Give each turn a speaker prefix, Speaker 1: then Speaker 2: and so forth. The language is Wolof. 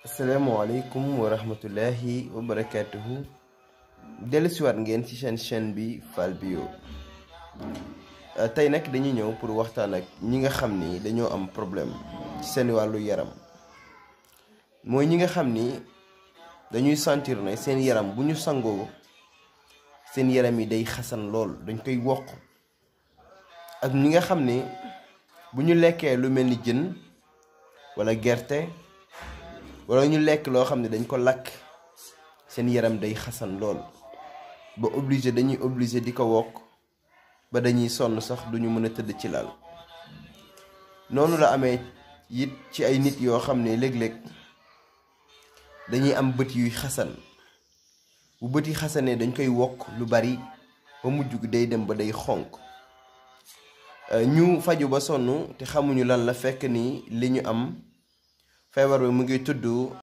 Speaker 1: asalaamaaleykum wa rahmatullahi wa barakaatuhu dellusiwaat ngeen ci seen chaîne bi Fall Bio tey nag dañuy ñëw pour waxtaan ak ñi nga xam ni dañoo am problème ci seen wàllu yaram mooy ñi nga xam ni dañuy sentir ne seen yaram bu ñu sangoo seen yaram yi day xasan lool dañ koy wokk ak ñi nga xam ni bu ñu lekkee lu mel ni jën walla gerte wala ñu lekk loo xam ne dañ ko lakk seen yaram day xasan lool ba obligé dañuy obligé di ko wokk ba dañuy sonn sax duñu mën a tëdd ci lal noonu la amee it ci ay nit yoo xam ne léeg-léeg dañuy am bët yuy xasan bu bët yi xasanee dañ koy wokk lu bari ba mujj gi day dem ba day xonq ñu faju ba sonn te xamuñu lan la fekk ni li ñu am feebar bi mu ngi tudd